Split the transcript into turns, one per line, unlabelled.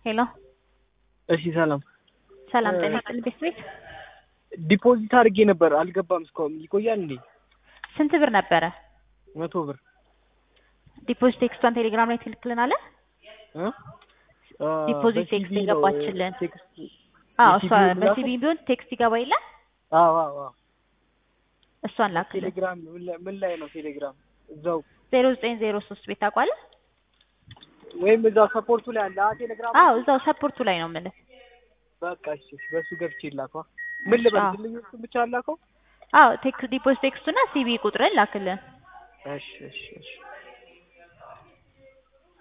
ሄሎ
እሺ ሰላም
ሰላም ጤና ይስጥልኝ ቤት ቤት
ዲፖዚት አድርጌ ነበር አልገባም እስካሁን ይቆያል እንዴ
ስንት ብር ነበረ
መቶ ብር
ዲፖዚት ቴክስቷን ቴሌግራም ላይ ትልክልናለህ
እ? አ፣
ዲፖዚት
በሲቪ
ቴክስት
ነው፣
የገባችልን
ቴክስት
አዎ
የሲቪ
እሷ
ላከው?
በሲቪ ቢሆን ቴክስት ይገባ የለ
አዎ አዎ አዎ
እሷን ላክልን
ቴሌግራም ምን ላይ- ምን ላይ ነው ቴሌግራም እዛው
ዜሮ ዘጠኝ ዜሮ ሶስት ቤት ታውቋለህ
ወይም እዛው ሰፖርቱ ላይ አለ አ ቴሌግራም
አዎ እዛው ሰፖርቱ ላይ ነው የምልህ
በቃ እሺ እሺ፣ በሱ ገብቼ ላኳ ምን ልበል
አዎ።
ድልኞቹን ብቻ ላከው
አዎ ቴክስት ዲፖዚት ቴክስቱና ሲቪ ቁጥርን ላክልን
እሺ እሺ እሺ